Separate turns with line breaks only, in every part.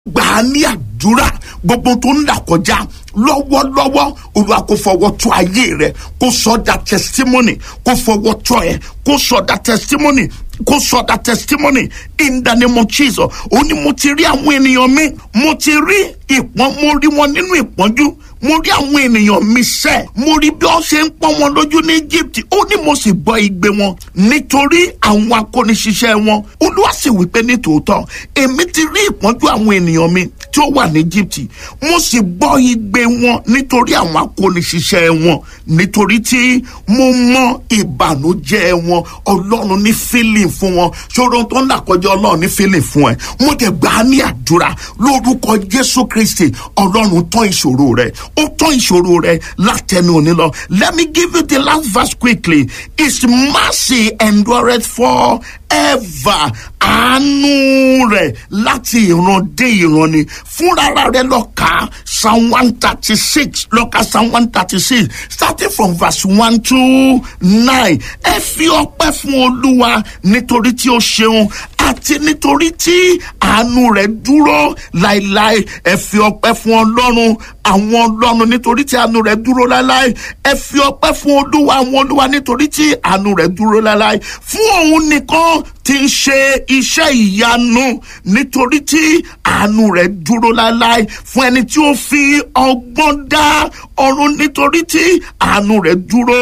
gbà á ní àdúrà gbogbo tó ń là kọjá lọ́wọ́lọ́wọ́ olúwa kò fọwọ́ tó ayé rẹ kó sọ da testimony kó fọwọ́ tó ẹ kó sọ da testimony kó sọ da testimony in the name of Jesus ó ní mo ti rí àwọn ènìyàn mi mo ti rí ìpọ́n mo rí wọn nínú ìpọ́njú mo rí àwọn ènìyàn mi sẹ́ mo rí bí wọ́n ṣe ń pọ́n wọn lójú ní Egypt ó ní mo sì gbọ́ igbe wọn nítorí àwọn akóniṣiṣẹ́ wọn olúwa sì wípé ní tòótọ́ èmi ti rí ìpọ́njú àwọn ènìyàn mi tí ó wà ní Egypt mo sì gbọ́ igbe wọn nítorí àwọn akóniṣiṣẹ́ wọn nítorí tí mo mọ ìbànújẹ́ wọn ọlọ́run ní feeling fún wọn ṣòro tó ń làkọjá ọlọ́run ní feeling fún ẹ mo dẹ̀ gbà á ní àdúrà lórúkọ Jésù Kristi ọlọ́run tán ìṣòro rẹ ó tán ìṣòro rẹ látẹnu òní lọ let me give you the last verse quickly his mercy endureth forever àánú rẹ̀ láti ìran dé ìran ni fúnra rẹ̀ lọ kà psalm one thirty six lọ kà psalm one thirty six starting from verse one to nine ẹ fi ọpẹ́ fún olúwa nítorí tí ó ṣeun àti nítorí tí àánú rẹ̀ dúró láéláé ẹ fi ọpẹ́ fún ọlọ́run àwọn ọlọ́run nítorí tí àánú rẹ̀ dúró láéláé ẹ fi ọpẹ́ fún olúwa àwọn olúwa nítorí tí àánú rẹ̀ dúró láéláé fún òun nìkan tí ń ṣe iṣẹ́ ìyanu nítorí tí àánú rẹ̀ dúró láéláé fún ẹni tí ó fi ọgbọ́n dá ọ̀run nítorí tí àánú rẹ̀ dúró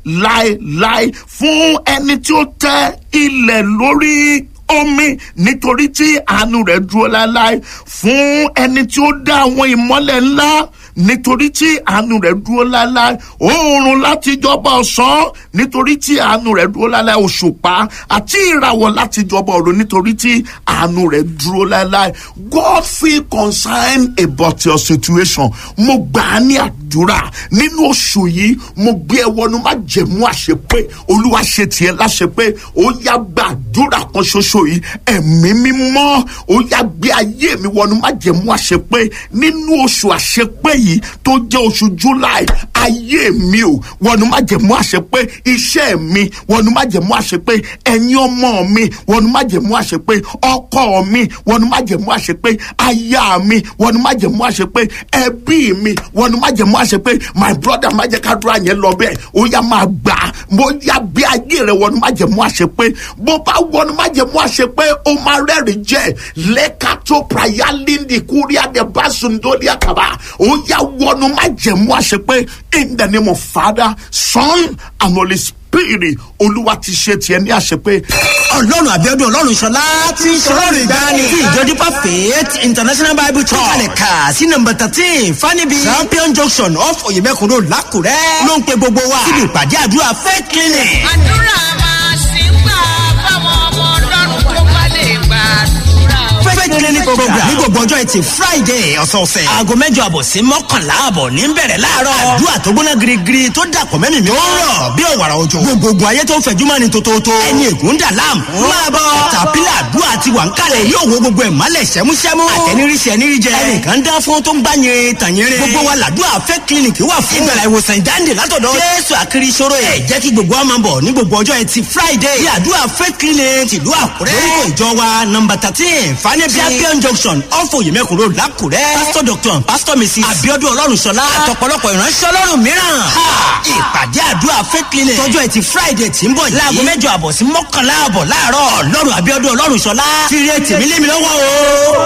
láéláé fún ẹni tí ó tẹ ilẹ̀ lórí omi nítorí tí àánú rẹ̀ dúró láéláé fún ẹni tí ó dá àwọn ìmọ́lẹ̀ ńlá nítorí tí àánú rẹ̀ dúró láéláé oòrùn láti jọba ọ̀sán nítorí tí àánú rẹ̀ dúró láéláé òṣùpá àti ìràwọ̀ láti jọba ọ̀run nítorí tí àánú rẹ̀ dúró láéláé God feel concerned about your situation mo gbà á ní àdúrà nínú oṣù yìí mo gbé ẹ wọnú má jẹ̀mú àṣepé olúwa ṣe tiẹ̀ láṣepé ó yá gbàdúrà kan ṣoṣo yìí ẹ̀mí mímọ́ ó yá gbé ayé mi wọnú má jẹ̀mú àṣepé nínú oṣù àṣepé yìí tó jẹ́ oṣù July ayé mi ò wọnú má jẹ̀mú àṣepé iṣẹ́ mi wọnú má jẹ̀mú àṣepé ẹ̀yin ọmọ mi wọnú má jẹ̀mú àṣepé ọkọ mi wọnú má jẹ̀mú àṣepé aya mi wọnú má jẹ̀mú àṣepé ẹbí mi wọnú má jẹ̀mú àṣepé my brother má jẹ́ ká dúrà yẹn lọ bẹ́ẹ̀ ó yá máa gbà á mo yá bí ayé rẹ wọnú má jẹ̀mú àṣepé bó bá wọnú má jẹ̀mú àṣepé ó máa rẹ́rìn jẹ́ lẹ́ka tó praya lindi kúríà dẹ̀ bá sundoli àkàbà ó yá wọnú má jẹ̀mú àṣepé in the name of Father Son and Holy Spirit olúwa ti ṣe tiẹ̀ ní àṣepé
ọlọ́run àbíọ́dún ọlọ́run ṣọlá tí ṣọlọ́run ìgbani tí ìjọ dípà faith international bible church kalẹ̀ kà sí nọ́mbà thirteen fanibi champion junction off oyemekun road lákùrẹ́ ló ń pe gbogbo wa síbi ìpàdé àdúrà faith clinic.
àdúrà máa ṣì ń gbà fáwọn ọmọ ọlọ́run tó bá lè gbàdúrà o.
faith clinic program ní gbogbo ọjọ́ ẹtì friday ọ̀sọ̀ọ̀sẹ̀ aago mẹ́jọ àbọ̀ sí mọ́kànlá àbọ̀ ní bẹ̀rẹ̀ láàárọ̀ àdúrà tó gbóná girigiri tó dàpọ̀ mẹ́mìí mi ó rọ̀ bí òwàrà òjò gbogbogbò ayé tó ń fẹ̀jú mọ́ ni tòótótó ẹni ègún dà láàmú máa bọ̀ tàpílà àdúrà ti wà ń kalẹ̀ yóò wo gbogbo ẹ̀ mọ́lẹ̀ sẹ́músẹ́mú àtẹniríṣẹ́ ẹniríjẹ ẹnìkan dá fún tó ń gbá yẹn tàyẹrẹ gbogbo wa làdúrà fẹ́ clinic wà fún ìgbàlá ìwòsàn ìdáǹdè látọ̀dọ̀ jésù àkiri ìṣòro ẹ̀ jẹ́ kí gbogbo wa máa bọ̀ ní gbogbo ọjọ́ ẹtì friday ní àdúrà fẹ́ clinic tìlú àkúrẹ́ lórúkọ ìjọ wa nọmba thirteen fanẹ́bí champion junction ọ̀fọ̀ yìmẹ̀kùn road lákùrẹ́ pastor doctor and pastor mrs abiodun ọlọ́runṣọlá àtọ̀pọ̀lọpọ̀ ìránṣẹ́ ọlọ́run mìíràn ìpàdé àdúrà fẹ́ clinic tọjọ́ ẹtì friday tí ń bọ̀ yìí láago mẹ́jọ àbọ̀ sí mọ́kànlá àbọ̀ láàárọ̀ ọlọ́run abiodun ọlọ́runṣọlá ti rí ètì mi lé mi lọ́wọ́ o.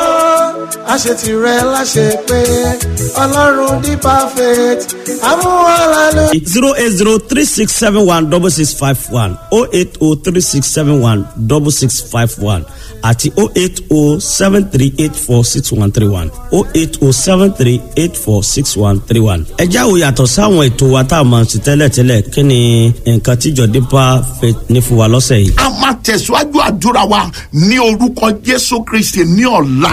àṣẹ tirẹ̀ láṣẹ pé ọlọ́run di perfect amúhàlálù.
zero eight zero three six seven one double six five one oh eight oh three six seven one double six five one àti oh eight oh seven three eight four six one three one oh eight oh seven three eight four six one three one. ẹ jáwó yàtọ̀ sáwọn ètò wa tá a máa ṣe tẹ́lẹ̀tẹ́lẹ̀ kí ni nǹkan tíjọ dípà fẹ́ ní fún wa lọ́sẹ̀ yìí.
a máa tẹ̀síwájú àdúrà wa ní orúkọ Jésù Kristi ní ọ̀la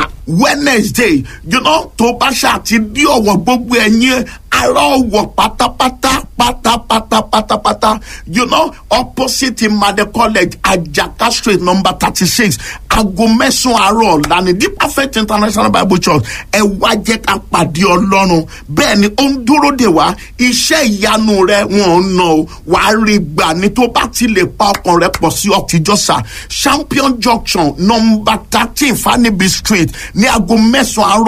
Wednesday you know tó bá ṣáà ti dí ọ̀wọ̀ gbogbo ẹ̀yin ará ọ̀wọ̀ pátápátá pátápátá pátápátá you know opposite imade college ajaka street number thirty six aago mẹ́sàn-án àárọ̀ ọ̀la ní the perfect international bible church ẹ wá jẹ́ ká pàdé ọlọ́run bẹ́ẹ̀ ni ó ń dúró dè wá iṣẹ́ ìyanu rẹ wọn ò nà ó wàá rí gbà ní tó bá ti lè pa ọkàn rẹ pọ̀ sí ọ̀tijọ́sà champion junction number thirteen fanibi street ní aago mẹ́sàn-án àárọ̀